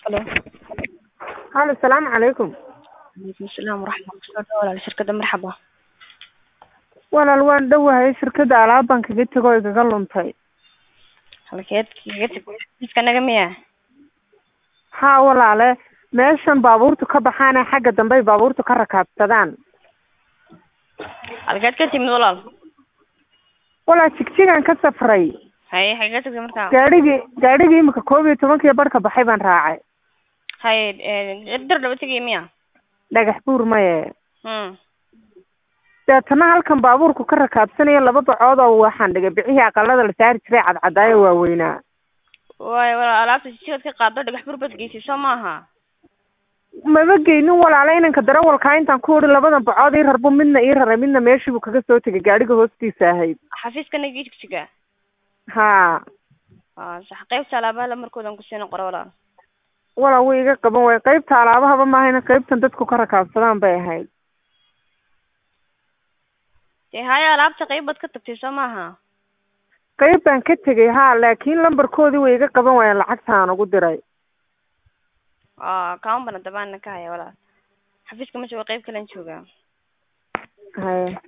Halo. halo asalaamu calaykum Waalaikum salaam waraxmatullahi kusoo dhawaad walaal shirkadda marxaba. walaal waan dhowahay shirkadda alaab baan kaga tego oo igaga luntay Halkeed kaga tag miska naga miya? haa walaale meeshan baabuurtu ka baxaane xagga dambe ay baabuurtu ka rakaabsadaan Halkeed ka timid walaal? walaal jigjigaan ka safray Haye xagee tagtay markaa? gaadhigii gaadhigii imika koob iyo tobankii barhka baxay baan raacay Haye ee dar dhaba tegay miya? dhagax buur maye Hmm. deetana halkan baabuurku ka rakaabsanayo laba bacood oo waxaan dhigay bicihii aqalada la saari jiray cadcadaayo waaweynaa Waay walaal alaabta jijigad ka qaado dhagax bur bad geysay soo maaha? maba geynin walaale inanka darawalkaa intaan ku odhi labadan bacood ii rarbu midna ii raray midna meeshii buu kaga soo tegay gaadhiga hoostiisa ahayd Xafiiska naga jigjiga. haa Ah, sax qaybta alaabaha la markoodan ku sii qoro walaal. walaa way iga qaban waay qaybta alaabahaba maahayna qaybtan dadku ka rakaabsadaan bay ahayd Dee haye alaabta qayb baad ka tagtay soo maaha? qayb baan ka tegay haa laakiin lambarkoodii way iga qaban waayeen lacagta aan ugu diray Ah, kaan bana dabaan ka haya walaal. Xafiiska ma joogo qayb kale aan joogaa. haye